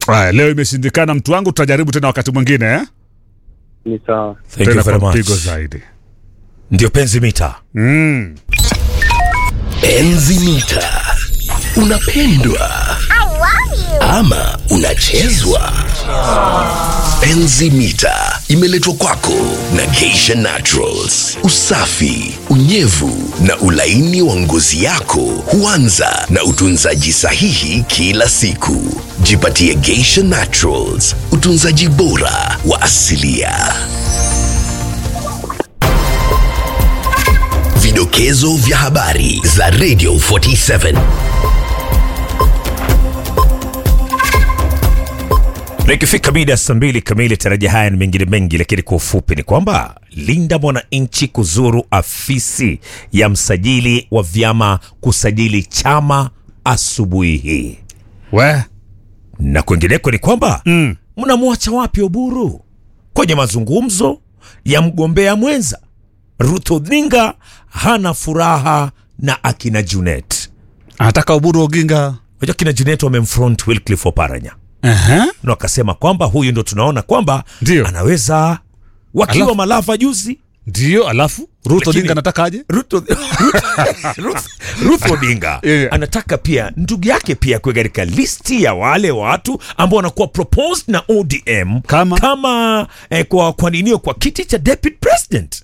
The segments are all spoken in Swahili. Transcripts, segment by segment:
Haya, leo imeshindikana mtu wangu, tutajaribu tena wakati mwingine eh? Ni sawa. Thank you tena very kwa much. mpigo zaidi. Ndio penzi mita. Mm. Enzi mita. Unapendwa ama unachezwa? Enzi mita imeletwa kwako na Geisha Naturals. Usafi, unyevu na ulaini wa ngozi yako huanza na utunzaji sahihi kila siku. Jipatie Geisha Naturals, utunzaji bora wa asilia. Vidokezo vya habari za Radio 47. Na ikifika mida saa mbili kamili, tarajia haya na mengine mengi, lakini kwa ufupi ni kwamba linda mwananchi kuzuru afisi ya msajili wa vyama kusajili chama asubuhi hii, We, na kwingineko ni kwamba mnamwacha wapi Oburu kwenye mazungumzo ya mgombea mwenza Ruth Odinga hana furaha na akina Junet. anataka Oburu Oginga. Unajua kina Junet wamemfront Wycliffe Oparanya Ehe. na wakasema kwamba huyu ndo tunaona kwamba Ndio. anaweza wakiwa Alafu- Malava juzi Ndio, alafu Ruth Lakini- Odinga anataka aje? Ruth, Ruth, Ruth, Ruth Odinga Yeah. anataka pia ndugu yake pia kuwe katika listi ya wale watu ambao wanakuwa proposed na ODM Kama? kama eh, kwa kwa ninio kwa kiti cha deputy president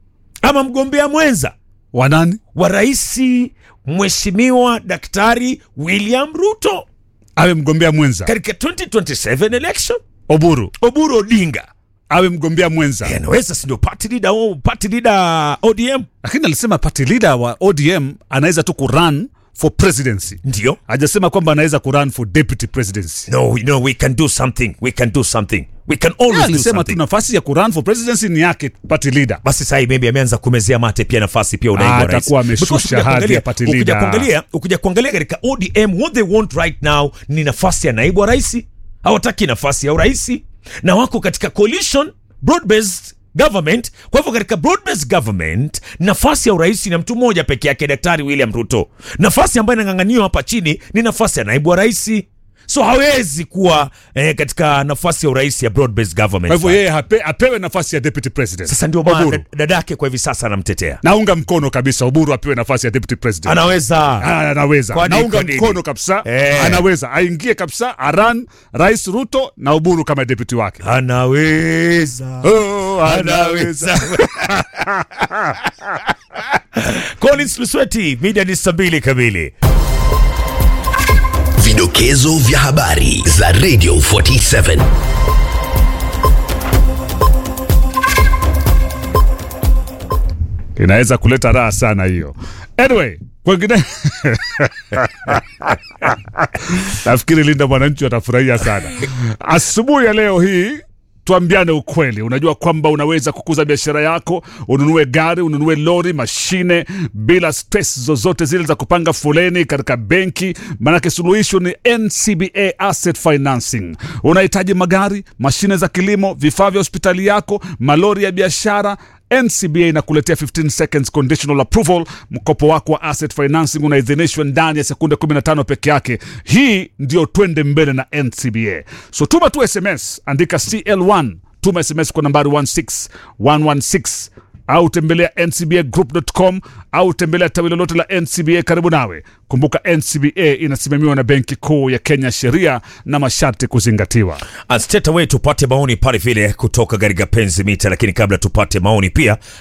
ama mgombea mwenza Wanani? wa rais Mheshimiwa Daktari William Ruto Awe mgombea mwenza. katika 2027 election. Oburu Oburu Odinga awe mgombea mwenza. Eh, anaweza si ndio party leader au party leader ODM Lakini alisema party leader wa ODM anaweza tu kurun for presidency. ndio Hajasema kwamba anaweza kurun for deputy presidency. no no we can do something we can do something we can always Yeah, do alisema tu something nafasi ya kurun for presidency ni yake party leader. basi sasa maybe ameanza kumezea mate pia nafasi pia Ah, unaigwa rais atakuwa ameshusha Because ukija hadhi kuangalia- ya party ukija leader. kuangalia ukija kuangalia katika ODM what they want right now ni nafasi ya naibu wa rais hawataki nafasi ya urais na wako katika coalition broad based government kwa hivyo katika broad based government nafasi ya urais na mtu mmoja peke yake daktari William Ruto nafasi ambayo inang'ang'aniwa hapa chini ni nafasi ya naibu wa rais so hawezi kuwa eh, katika nafasi ya urais ya broad based government Kwa hivyo yeye hape, apewe nafasi ya deputy president. sasa ndio maana Oburu. dad- dadake kwa hivi sasa anamtetea Naunga mkono kabisa Oburu apewe nafasi ya deputy president. anaweza Ah, anaweza Kwani naunga kwa nini? mkono kabisa Eh. anaweza aingie kabisa aran rais ruto na uburu kama deputy wake anaweza oh, anaweza Collins Lusweti media ni saa mbili kamili Vidokezo vya habari za Radio 47. inaweza kuleta raha sana hiyo anyway kwengine nafikiri linda mwananchi watafurahia sana asubuhi ya leo hii tuambiane ukweli unajua kwamba unaweza kukuza biashara yako ununue gari ununue lori mashine bila stress zozote zile za kupanga foleni katika benki maanake suluhisho ni ncba asset financing unahitaji magari mashine za kilimo vifaa vya hospitali yako malori ya biashara ncba inakuletea 15 seconds conditional approval mkopo wako wa asset financing unaidhinishwa ndani ya sekunde 15 peke yake hii ndio twende mbele na ncba so tuma tu sms andika cl1 tuma sms kwa nambari 16116 au tembelea ncbagroup.com au tembelea tawi lolote la ncba karibu nawe kumbuka ncba inasimamiwa na benki kuu ya kenya sheria na masharti kuzingatiwa straight away tupate maoni pale vile kutoka katika penzi mita lakini kabla tupate maoni pia